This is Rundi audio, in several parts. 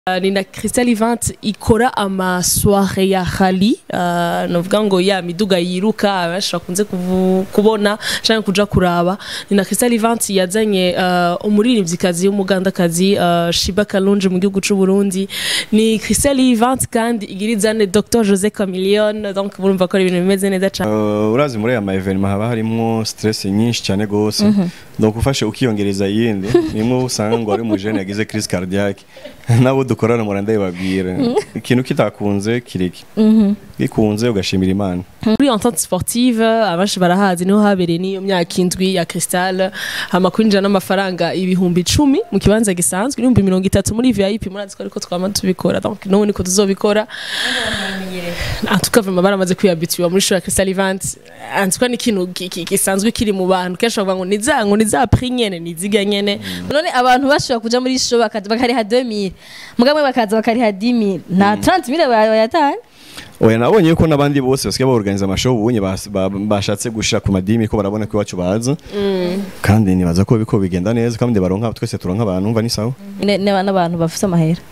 Uh, ni na Crystal Event ikora amasoire ya rally uh, novuga ngo ya miduga yiruka abenshi bakunze kuvu- kubona canke kuja kuraba ni na Crystal Event yazanye uh, umuririmvyikazi w'umugandakazi uh, Shiba Kalunji mu gihugu c'u Burundi ni Crystal Event kandi igirizane Dr Jose Chameleone donc murumva ko ari ibintu bimeze neza cane Uh, urazi muri aya maevenema haba harimwo stress nyinshi cyane gose donc ufashe ukiyongereza iyindi nimwe usanga ngo ari umujene yagize crise cardiaque nabo dukorana mura ndabibabwira ikintu kitakunze kireke gikunze ugashimira imana muri entente sportive abenshi barahazi niho habereye n'iyo myaka indwi ya Crystal hama kwinjira n'amafaranga ibihumbi icumi mu kibanza gisanzwe ibihumbi mirongo itatu muri VIP murazi ko ariko twama tubikora donc n'ubu niko tuzobikora en tout cas vraiment baramaze kwiyabituwa muri show ya Crystal Event en tout cas ni ikintu ki- ki- gisanzwe kiri mu bantu kenshi bavuga ngo ni za ngo ni za prix nyene ni ziga nyene none abantu bashobora kuja muri show bakaza bakariha 2000 mugabo bakaza bakariha 10000 nta 30000 bayatanga oya nabonye yuko n'abandi bose basigaye baorganiza amashow ubunye bas- ba- bashatse gushira ku madimi ko barabona ko iwacu baza kandi nibaza ko biko bigenda neza kandi baronka twese turonka abantu umva ni sawa Ne- ne- n'abantu bafite amahera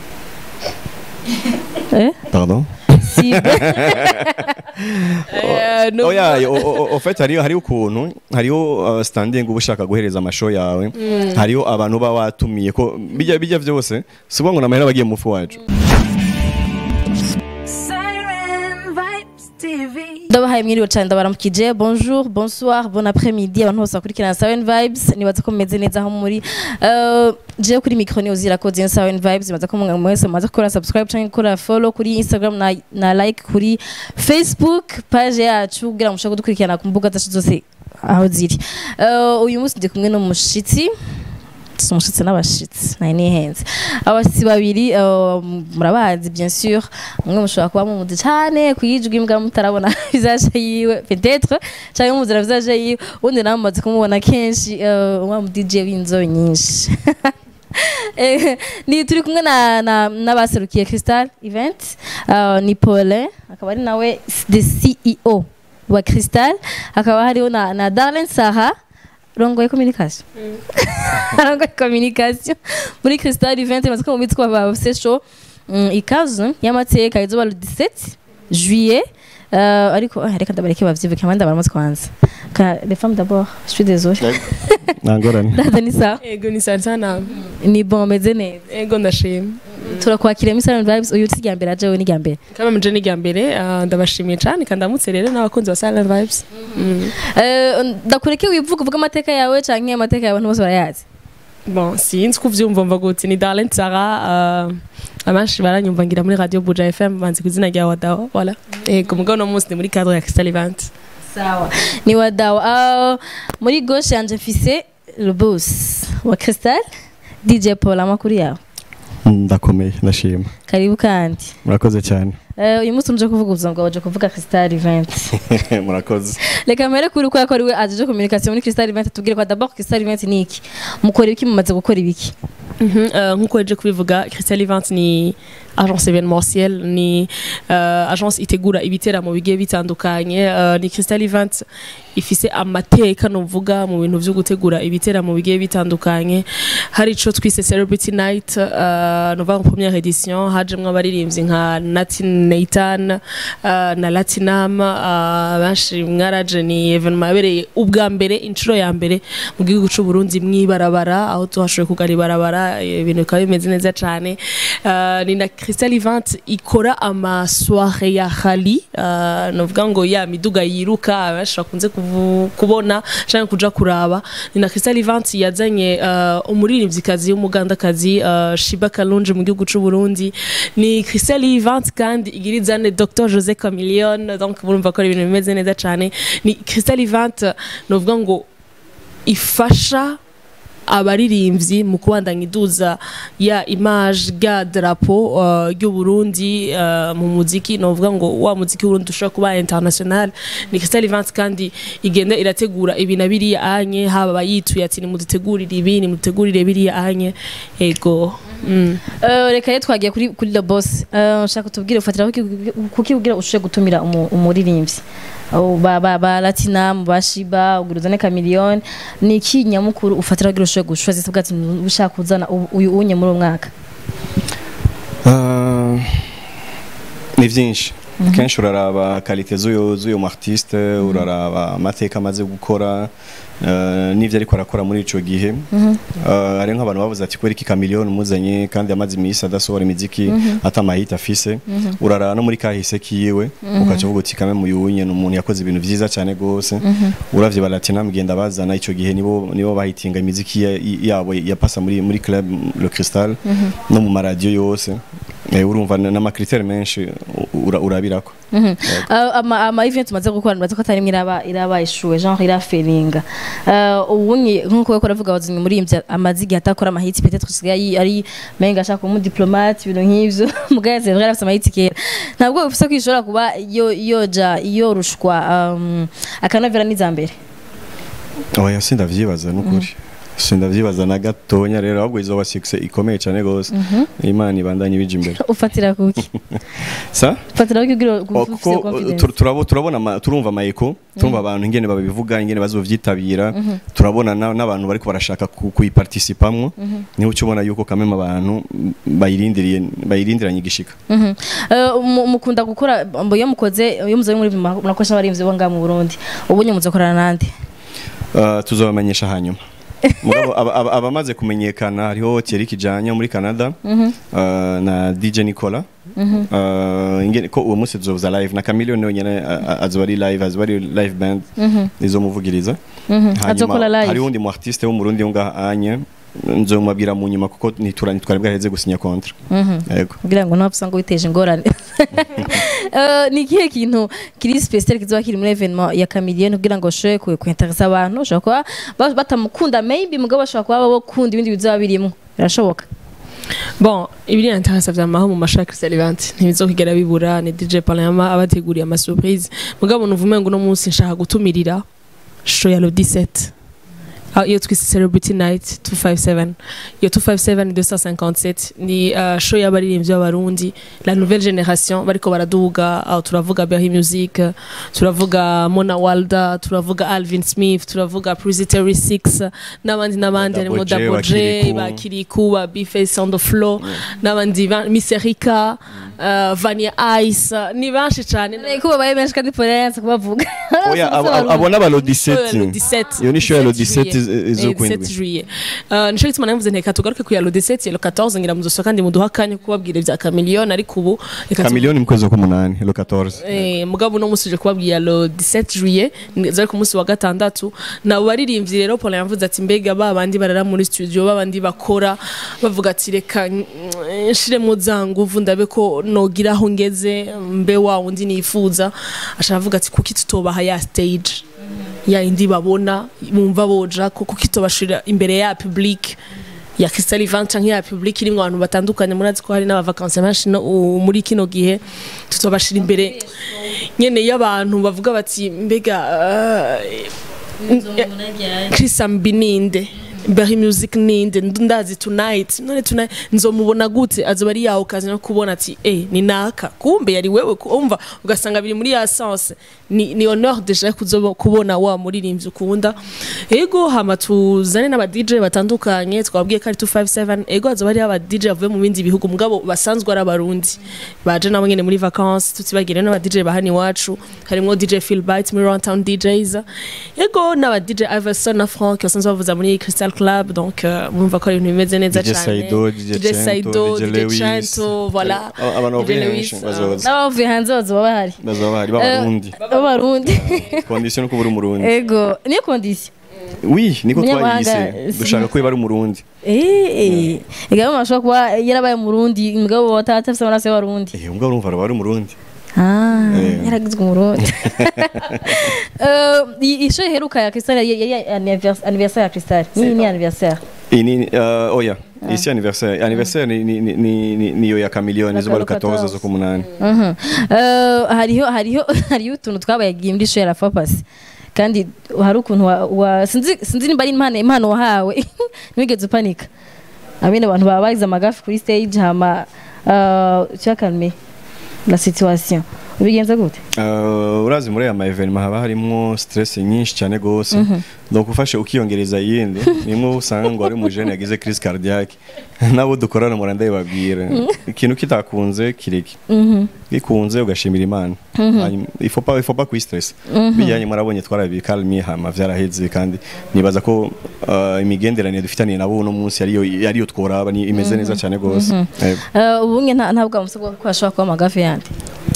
eh pardon si Eh, no- oya o- o- o- ofete hariyo hariyo ukuntu hariyo uh, standing uba ushaka guhereza amashow yawe hariyo abantu uba watumiye ko bijya bijya byose si ukuvuga ngo ni amahera bagiye mu mufu wacu Siren Vibes TV. ndabahaye mwiriwe cyane ndabaramukije bonjour bonsoir bon après-midi abantu bose bakurikirana Sawen Vibes nibaza ko mumeze neza aho muri uh, je kuri micro ni uzira ko zin Sawen Vibes nibaza ko mwe mwese mumaze gukora subscribe cyangwa gukora follow kuri Instagram na, na like kuri Facebook page yacu kugira ngo mushobore kudukurikirana ku mbuga zacu zose aho ziri uh, uyu munsi ndi kumwe n'umushitsi si umushitsi n'abashitsi nari nihenze abashitsi babiri uh, murabazi bien sûr umwe mushobora kuba mumuzi cyane kuyijwi mbwa mutarabona visage yiwe peut-être cyangwa mumuzira visage yiwe undi nawe mumaze kumubona kenshi uh, wa mu DJ w'inzobe nyinshi Eh, ni turi kumwe na na n'abaserukiye Crystal Event uh, ni Paulin akaba ari nawe the CEO wa Crystal hakaba hariho na, na Darlene Saha rongoye communication rongoye communication muri Crystal Event maze ko mu mitwe ba session mm, ikazu y'amateka izuba le 17 juillet uh, ariko ah, reka ndabareke bavyibuke abandi baramaze kwanza ka les femmes d'abord je suis désolée ntangorane dada ni sawa ego ni sana sana ni bon meze neza ego ndashima turakwakira Miss Silent Vibes uyu si mbere aje we ni mbere kama mje ni mbere uh, ndabashimiye cyane kandi ndamutse rero n'abakunzi ba Silent Vibes mm. Eh, ndakureke wivuga uvuga amateka yawe canke amateka yawe abantu bose barayazi bon sinzi ko uvyumva mva gute ni Darlene Sara uh, abenshi baranyumva ngira muri radio Buja FM banzi ku izina rya Wadawa voilà ego mugabo no munsi ni muri cadre ya Crystal Event sawa ni wadawa uh, muri gauche yanje mfise le boss wa Crystal DJ Paul amakuru yawe ndakomeye ndashima karibu kandi murakoze cyane Eh, uyu munsi uje kuvuga ubuzima bwawe uje kuvuga Crystal Event murakoze reka mbere kuri ko yakora iwe aje communication muri Crystal Event tubwire ko d'abord Crystal Event ni iki mukora ibiki mumaze gukora ibiki Mhm, uh, nkuko yaje kubivuga Crystal Event ni agence événementielle ni uh, agence itegura ibiteramo bigiye bitandukanye uh, ni Crystal Event ifise amateka novuga mu bintu vyo gutegura ibiteramo bigiye bitandukanye hari ico twise Celebrity Night uh, novuga ngo première édition hajemwo abaririmbyi nka Nati Nathan uh, na Latinam uh, benshi mwaraje ni evenement yabereye ubwa mbere inshuro ya mbere mu gihugu c'u Burundi mwibarabara aho tuhashoboye kugara ibarabara ibintu bikaba bimeze neza cane uh, ni na Crystal Event ikora amasoire ya rally uh, novuga ngo ya miduga yiruka abenshi bakunze kuvu- kubona canke kuja kuraba ni na Crystal Event yazanye uh, umuririmvyikazi w'umugandakazi uh, Shiba Kalunji mu gihugu c'u Burundi ni Crystal Event kandi igirizane Dr Jose Chameleone donc murumva ko ari ibintu bimeze neza cane ni Crystal Event novuga ngo ifasha abaririmbyi mu kubandanya iduza ya image ga drapo uh, ry'u Burundi uh, mu muziki novuga ngo wa muziki w'Uburundi ushobora kuba international ni Crystal Event kandi igenda irategura ibi na biriya anye haba bayituye ati nimudutegurire ibi nimudutegurire biriya anye ego mm. Eh, reka rero twagiye kuri kuri the boss Eh, nshaka tubwire ufatira kuki ubwira ushobora gutumira umu- umuririmbyi Abo ba ba ba Latinum ba Shiba uguruzane Chameleone ni iki nyamukuru ufatira kugira ushobora gushwaza bwa ushaka kuzana u- uyu unye muri uwo mwaka Ah, ni byinshi kenshi uraraba kalite z'uyu z'uyu mu artiste uraraba amateka amaze gukora eh, n'ibyo ariko arakora muri ico gihe Eh, hari nk'abantu bavuze ati kubera iki kamiliyoni umuzanye kandi amaze iminsi adasohora imiziki ata amahita afise uraraba no muri kahise kiwe ukaca uvuga uti kame muyunye ni umuntu yakoze ibintu vyiza cyane gose uravye balatina mugenda bazana ico gihe nibo nibo bahitinga imiziki ya- yabo yapasa muri muri club le cristal no mu maradiyo yose Eh, urumva na- n'amakriteri menshi ura- urabirako Mhm. Uh, ama ama event tumaze gukora nibaza ko atari imwe iraba iraba ishuwe genre iraferinga uh, ubunye nkuko we koravuga wazimwe muri imvya amazi igihe atakora amahiti peut-être usigaye ari- ari menga ashaka kuba diplomate ibintu nk'ivyo mugaya c'est vrai afite amahiti kera ntabwo bifise ko ishobora kuba yo yoja yorushwa um, akanovera n'izambere oya sindavyibaza nukuri sindavyibaza na gatonya rero ahubwo izoba success ikomeye cyane gose imana ibandanye ibija imbere ufatira kuki sa ufatira kuki kugira Oh, ufise kuko uh, confidence tur- turabo- turabona ama- turumva amayeko turumva abantu ingene babivuga ingene bazovyitabira turabona na- n'abantu bariko barashaka ku- kuyiparticipamwo niho uca ubona yuko kameme abantu mm, bayirindiriye bayirindiranye igishika Mhm. Eh, mu- mukunda gukora mbo iyo mukoze iyo muzoye muri murakoresha abarimvyi bo ngaha mu Burundi ubunye muzokorana nande Uh, tuzobamenyesha hanyuma Mugabo aba- aba- abamaze kumenyekana hariho Thierry Kijanya muri Canada uh, na DJ Nicola Uh, ingene ko uwo munsi tuzobuza live na Chameleone nawe nyene uh, uh, azoba ari live azoba ari live band izomuvugiriza Azokora live. hari undi mu artiste wo mu Burundi ngaha anye nzomubabwira mu nyuma kuko nitura nitwari bwaheze gusinya contrat yego kugira ngo ntapfa ngo witeje ingorane Eh, ni ikihe kintu kiri special kizoba kiri muri evenement ya Chameleone kugira ngo ushobore ku- kuinteresa abantu ushobora kuba ba- batamukunda maybe mugabo bashobora kuba bakunda ibindi bizoba birimo birashoboka bon ibiri interesa vyamaho mu mashaka Salivant ntibizokigera bibura ni DJ Palama abateguriye ama surprise mugabo nuvume ngo no munsi nshaka gutumirira show ya le 17 Ah, iyo twise celebrity night 257 iyo 257 ni 257 ni uh, show y'abaririmbyi b'abarundi la nouvelle génération bariko baraduga aho turavuga Berry Music turavuga Mona Walda turavuga Alvin Smith turavuga Prisitary 6 n'abandi n'abandi harimo Double J, Double J Bakiriku. bakiriku ba Bface on the floor n'abandi ba- Miss Erika uh, Vania Ice ni benshi cyane ko babaye benshi kandi Polence kubavuga oya abo- abo- abona ba lo Show ya le 17 17 iyo ni show ya lo 17 17 iz- izo Eh, kwindwi 17 juillet Uh, nico gituma navuze nteka tugaruke ku ya lo 17 lo 14 ngira muzoso kandi muduha akanya kubabwira ibya Chameleone ariko ubu reka tu- Chameleone mu kwezi k'umunani lo 14 Eh, mugabo uno munsi uje kubabwira lo 17 juillet zari ku munsi wa gatandatu nabo baririmbyi rero Paul yavuze ati mbega ba bandi barara muri studio ba bandi bakora bavuga ati reka mm, nshire mu za nguvu ndabe ko nogira aho ngeze mbe wa wundi nifuza ashaka avuga ati kuki tutobaha ya stage ya indi babona bumva boja ko kuki tobashira imbere ya public ya Crystal Event canke ya public irimwo abantu batandukanye murazi ko hari n'abavakansi benshi no- u- muri kino gihe tutobashira imbere nyene y'abantu bavuga bati mbega uh, Chris Ambininde Berry Music ninde ndazi tonight none tonight nzomubona gute azoba ari yaho kazi no kubona ati eh ni naka kumbe yari wewe kumva ugasanga biri muri ya sense ni, ni honneur deja kuzoba kubona wa muririmbyi ukunda ego hama tuzane n'aba DJ batandukanye twabwiye ko ari 257 ego azoba ari aba DJ bavuye mu bindi bihugu mugabo basanzwe ari abarundi baje nabo nyene muri vacances tutibagire n'aba DJ bahani iwacu harimo DJ Phil Bites muri Round Town DJs ego n'aba DJ Iverson na Frank basanzwe bavuza muri Crystal Club donc euh, mumva ko ari ibintu bimeze neza DJ cyane Saido, DJ Saido Cento, DJ DJ Lewis. Chanto voilà Aba- abantu DJ bavuye Lewis, henshi ah. bazoza n'abavuye hanze bazoba bahari bazoba bahari b'abarundi b'abarundi condition ko buri umurundi ego niyo condition oui niko Umunyamahanga, twayise si- dushaka ko iba ari umurundi eh igabo mashobora kuba yarabaye murundi mugabo batatafise amaraso y'abarundi eh umugabo urumva araba ari umurundi Ah, Eh. yaragizwe umurundi Eh, i- isho iheruka ya Crystal yari yari anniversaire anniversaire ya Crystal ni ni anniversaire iyi ni uh, oya isi anniversaire anniversaire ni ni ni ni- ni niyo ya Chameleone izuba Nakalo 14 zo ku munani Mhm. Eh, hariho hariho hariho utuntu twabayagiye muri show ya La Fapasi kandi hari ukuntu wa, wa sinzi sinzi nimba ari impano impano wahawe ntiwigeze upanika abene abantu baba bagize amagafi kuri stage hama uh, tu as calmé la situation ubigenza gute Uh, urazi muri aya ma evenement haba harimo stress nyinshi cyane gose donc ufashe ukiyongereza yindi nimwe usanga ngo ari umujene yagize crise cardiaque nabo dukorana mura ndabibabwira ikintu kitakunze kireke gikunze ugashimira imana Hanyuma, il faut pas il faut pas kwistress bijyanye murabonye twarabikalmiye hama vyaraheze kandi nibaza ko uh, imigenderanire dufitaniye nabo uno munsi ariyo ariyo tworaba ni imeze neza cyane gose Yego. Eh, ubunge nta ntabwo amusabwa ko ashobora kuba amagafe yandi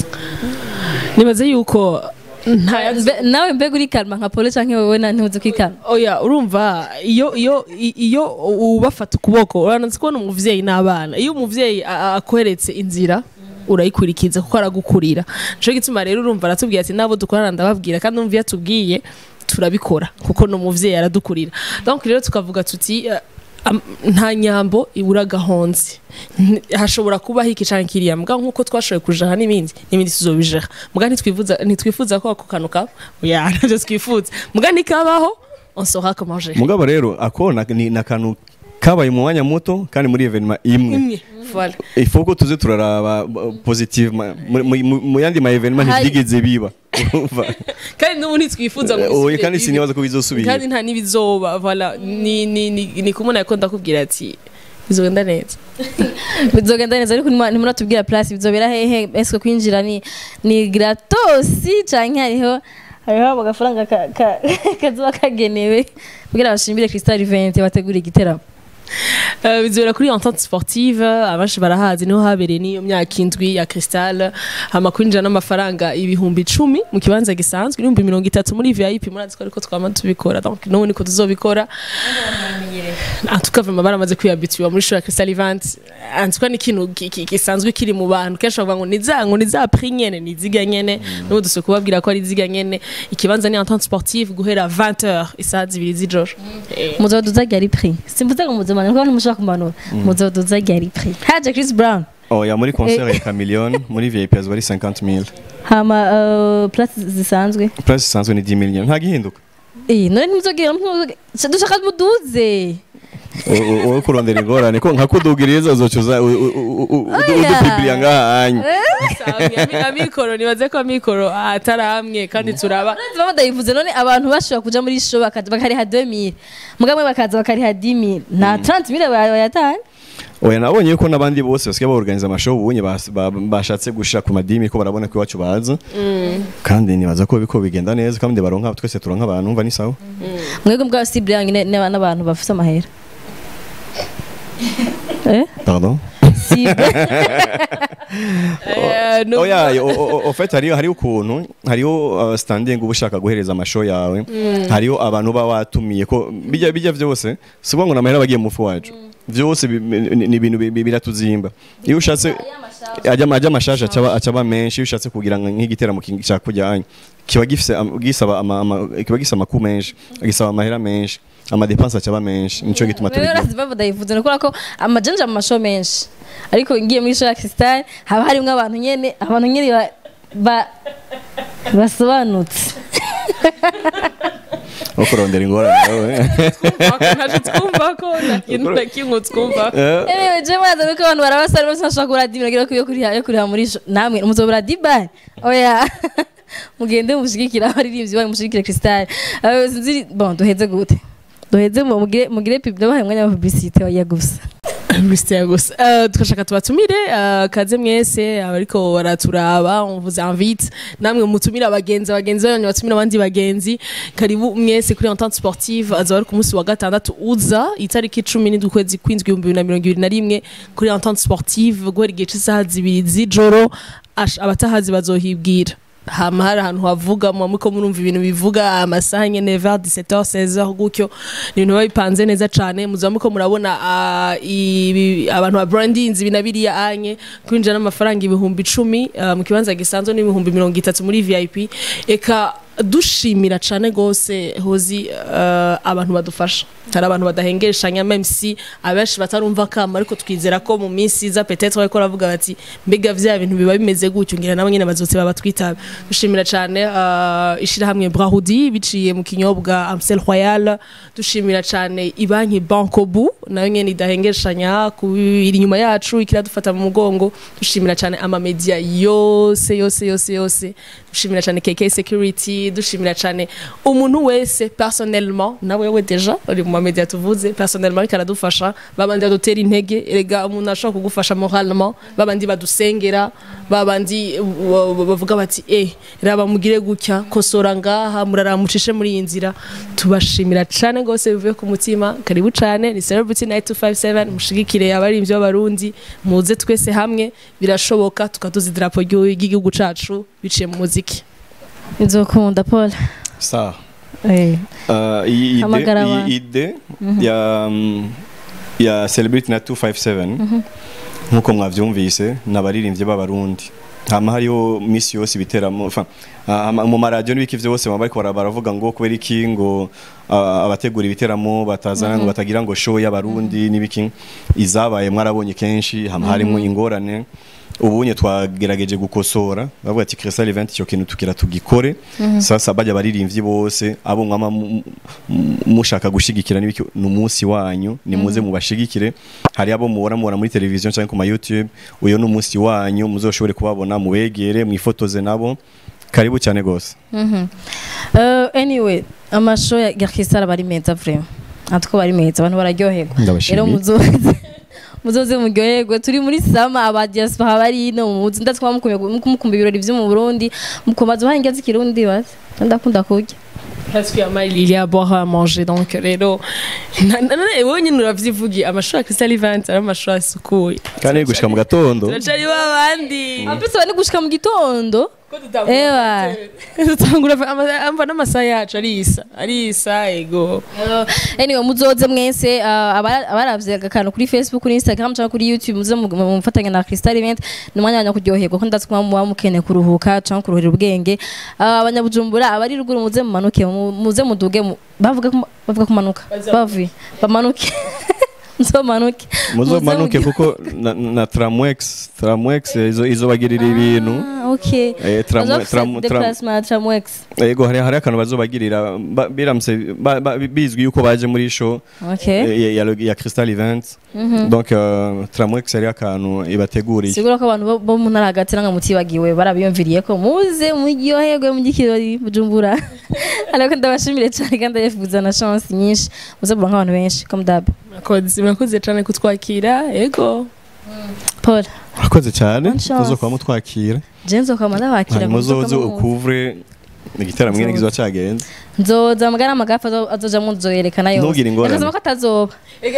nibaze yuko nta Mbe- nawe mbega uri kalma nka pole canke wewe na ntuzi kwikalma oya urumva iyo iyo i- iyo ubafata ukuboko uranazi kubona umuvyeyi n'abana iyo umuvyeyi a- a- akweretse inzira urayikurikiza kuko aragukurira nico gituma rero urumva aratubwira ati nabo dukorana ndababwira kandi umva iyo atubwiye turabikora kuko ni umuvyeyi aradukurira donc rero tukavuga tuti eh, am- nta nyambo ibura gahonzi N- hashobora kubaho iki canke kiriya mbwa nkuko twashoboye kujaha n'ibindi n'ibindi tuzobijaha mbwa ntitwifuza ntitwifuza ko ako kantu kaba oya navyo twifuza mbwa nikabaho on saura comment gérer mugabo rero ako na- ni nakantu kabaye mu mwanya muto kandi muri evenement imwe imwe voilà il faut ko tuze turaraba uh, positive ma- mu- mu- mu yandi ma evenement Hari- ntibyigeze biba Urumva? kandi n'ubu ntitwifuza ngo oye bisubire kandi bibe. sinibaza ko bizosubira kandi nta n'ibizoba voilà ni ni ni ni kumuna yakunda kubwira ati bizogenda neza bizogenda neza ariko ntimura- ntimuratubwira place bizobera hehe ese kwinjira ni ni gratosi canke hariho hariho agafaranga ka- ka- kazoba kagenewe kugira bashimire Crystal Event bategura igiteramo Euh, bizobera kuri entente sportive abenshi barahazi niho habereye n'iyo myaka indwi ya cristal hama kwinjira n'amafaranga ibihumbi icumi mu kibanza gisanzwe ibihumbi mirongo itatu muri vip murazi ko ariko twama tubikora donc n'ubu niko tuzobikora antukava baramaze kwiyabituwa muri show ya cristal event antuka ni ikintu ki- ki- gisanzwe kiri mu bantu kenshi bavuga ngo ni za ngo ni za prix nyene ni ziga nyene n'ubu dusuye kubabwira ko ari ziga nyene ikibanza ni entente sportive guhera 20h isaha zibiri z'ijoro Eh, muzoduza ryari prix simvuze ngo muzomana kuko ntimushaka kumanura muzoduza ryari prix haje Chris Brown oya muri concert ya Chameleone muri VIP azwa ari 50000 hama uh, place zisanzwe price isanzwe ni 10 million nta gihinduka eh none ntimuzogira dushaka muduze wowe kurondera ingorane ko nka kudugiriza uzocuza udupibiliya ngaha anya Samye, amikoro nibaze ko amikoro atari amwe kandi turaba Uretse baba badayivuze none abantu bashobora kuja muri show bakaza bakariha 2000 mugamwe bakaza bakariha 10000 nta 30000 bayatanye oya nabonye ko n'abandi bose basigaye baorganiza amashow ubunye bas- ba- bashatse gushira ku madimi ko barabona ko iwacu baza kandi nibaza ko biko bigenda neza kandi baronka twese turonka abantu umva ni sawa mwebwe mbwa si blank n'abantu bafite amahera eh pardon si Eh, no- oya o- o- o- ofete hariyo hariyo ukuntu hariyo uh, standing uba ushaka guhereza amashow yawe hariyo abantu uba watumiye ko bijya bijya byose si ukuvuga ngo ni amahera bagiye mu mufu wacu byose bi- ni ni ibintu bi- bi- biratuzimba iyo ushatse ajya ajya amashaje acaba acaba menshi iyo ushatse kugira ngo nk'igiteramo ki- cya kujyanye kiba gifise am- gisaba ama, ama, kiba gisaba amaku menshi gisaba amahera menshi amadepanse acaba menshi nico gituma Wewe tubigira urazi baba badayivuze ni ukubera ko amajanja mu mashow menshi ariko ngiye muri show ya Crystal haba harimo abantu nyene abantu nyene ba- ba basobanutse wo kurondera ingorane wowe ntaje twumva ko nta kintu na kimwe twumva Eh, Anyway, je mwaza nuko abantu barabasara bose bashobora kugura dimi nagira ko yo kuriha yo kuriha muri show namwe muzobura diba oya mugende mushigikira abaririmbyi banyu mushigikire Crystal Eh, sinzi bon duheze gute duheze mu- mugire mugire pub ndabahaye umwanya wa publicité ya gusa Mr. gusa Eh, tugashaka tubatumire eh, kaze mwese abariko baraturaba on vous invite namwe mutumire abagenzi abagenzi banyu batumire abandi bagenzi karibu mwese kuri entente sportive azaba ari ku munsi wa gatandatu uza itariki icumi n'indwi ukwezi kw'indwi ibihumbi bibiri na mirongo ibiri na rimwe kuri entente sportive guhera igihe cy'isaha zibiri z'ijoro Ash- abatahazi bazohibwira hama hari ahantu havuga muba muriko murumva ibintu bivuga amasaha nyene vers 17h 16h gutyo ni ibintu biba bipanze neza cane muzaba muriko murabona ah, ibi- abantu ba brandings ibi na biriya anye kwinjira n'amafaranga ibihumbi icumi ah, mu kibanza gisanzwe n'ibihumbi mirongo itatu muri vip eka dushimira cyane rwose hozi eh, abantu badufasha hari abantu badahengeshanya meme si abenshi batarumva kama ariko twizera ko mu minsi iza petetre bariko baravuga bati mbega vya bintu biba bimeze gutyo ngira nabo nyene bazotse baba twitaba dushimira cyane uh, ishirahamwe Brahudi biciye mu kinyobwa Amstel Royal dushimira cyane ibanki Bankobu nayo nyene idahengeshanya ku- iri inyuma yacu ikiradufata mu mugongo dushimira cyane ama media yose yose yose yose dushimira cyane KK Security dushimira cyane umuntu wese personnellement nawe we deja uri mu media tuvuze personnellement ariko aradufasha babandi badutera intege erega umuntu ashobora kugufasha moralement babandi badusengera babandi uh, uh, bavuga bati eh raba mugire gutya kosora ngaha muraramucishe muri iyi nzira tubashimira cyane gose bivuye ku mutima karibu cyane ni Celebrity Night 257 mushigikire abaririmbyi b'abarundi muze twese hamwe birashoboka tukaduza idarapo ry'igihugu cacu biciye mu muziki nzokunda paul sawa Eh, Uh, iyi ide, Hamagara iyi abantu. ide ya mm, ya celebrity na 257 nkuko mwavyumvise n'abaririmbyi b'abarundi hama hariho misi yose ibiteramo enfin, ah, mu maradiyo n'ibiki vyose baba bariko bara- baravuga ngo kubera iki ngo ah, abategura ibiteramo batazana ngo batagira ngo show y'abarundi n'ibiki izabaye mwarabonye kenshi hama harimo ingorane ubunye twagerageje gukosora bavuga ati Crystal Event icyo kintu tukira tugikore sasa bajya baririmbyi bose abo mwama mu- mu- mushaka gushigikira n'ibiki ni umunsi wanyu ni muze mubashigikire hari abo mubona mubona muri televiziyo cyangwa ku ma YouTube uyo ni umunsi wanyu muzoshobore kubabona mubegere mwifotoze nabo karibu cyane gose mhm. Eh, anyway amasho ya Garkisara bari meza vraiment atwo bari meza abantu bararyoherwa Ndabashimiye. rero muzoze muzoze muryoherwe turi muri sama aba diaspora bari ino muzi ndatwa mukumva ibirori vyo mu Burundi mukomaza uhange z'ikirundi basi ndakunda kurya Parce qu'il y a mal, il y a à boire à manger donc rero na- na- na- wowe nyine uravyivugiye amashuri ya Crystal Event ari amashuri asukuye kandi gushika mu gatondo turacari babandi Apese bari gushika mu gitondo Ewa. dutangura amva n'amasaha yacu arisa arisa ego Uh, anyway muzoze mwese uh, abara- abaravye akantu kuri facebook kuri instagram cyangwa kuri youtube muze mu- mu- mufatanye na crystal event ni umwanya wanyu wo kuryoherwa ko ndazi ko muba mukeneye kuruhuka cyangwa kuruhira ubwenge Uh, abanyabujumbura abari ruguru muze mumanuke mu- muze muduge mu- bavuga ko- bavuga kumanuka bavuye bamanuke nzomanuke muzomanuke Muze kuko na, na tramwex tramwex izo izobagirira ibintu Ah, okay Eh, tramwe- Bazofise tram- tram- déplacement tramwex yego hari hari akantu bazobagirira ba- biramutse ba- ba- bizwi yuko baje muri show okay eh, ya, ya, ya Crystal Event donc uh, tramwex ari akantu ibateguriye sigura ko abantu bo- bo mu ntara hagati nanga mutibagiwe barabiyumviriye ko muze muryoherwe mu gikirori bujumbura ariko ndabashimire cyane kandi ndayifuza na chance nyinshi muze kuba nk'abantu benshi comme dab murakoze murakoze cyane kutwakira ego paul urakoze cyane Bonne chance. muzokuba mutwakira jenzo kwama ndabakira hanyuma uzoze ukuvure igiteramo nyine kizoba cyagenze nzoza mugana amagafa azo- azojamwo nzoyerekana yose Ntugire ingorane. Ndakasaba ko atazoba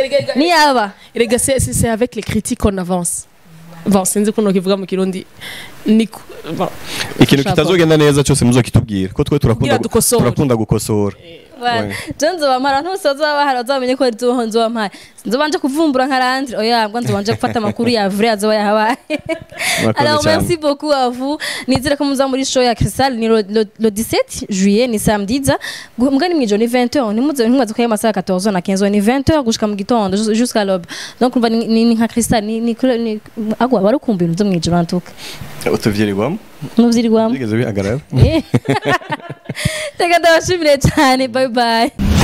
niyaba erega c'est c'est- c'est avec les critiques qu'on avance bon sinzi kuno kivuga mu kirundi ni ku- bon ikintu Ushaka. kitazogenda neza cyose muzokitubwira ko twe turakunda Kugira dukosore. turakunda gukosora Bana, Ouais. je nzobamara ntusoza bahari bazamenye ko nzoho nzobampaye nzobanje kuvumbura nka randire oya mbwa nzobanje gufata amakuru ya vrai azoba yahabaye Murakoze Alors cyane. merci beaucoup à vous. Nizere ko muza muri show ya Crystal ni le, le, le 17 juillet ni samedi za mbwa ni mwijoro ni 20h ni muze ntimuze ko amasaha 14 na 15 ni 20h gushika mu gitondo jus- jusqu'à l'aube. Donc umva ni, ni, ni nka Crystal ni ni, ni agwa bari kumva ibintu byo mwijoro antuka. utuvyirirwamo Nuvyirirwamo. bigeze bihagarara Reka ndabashimire cyane bye bye.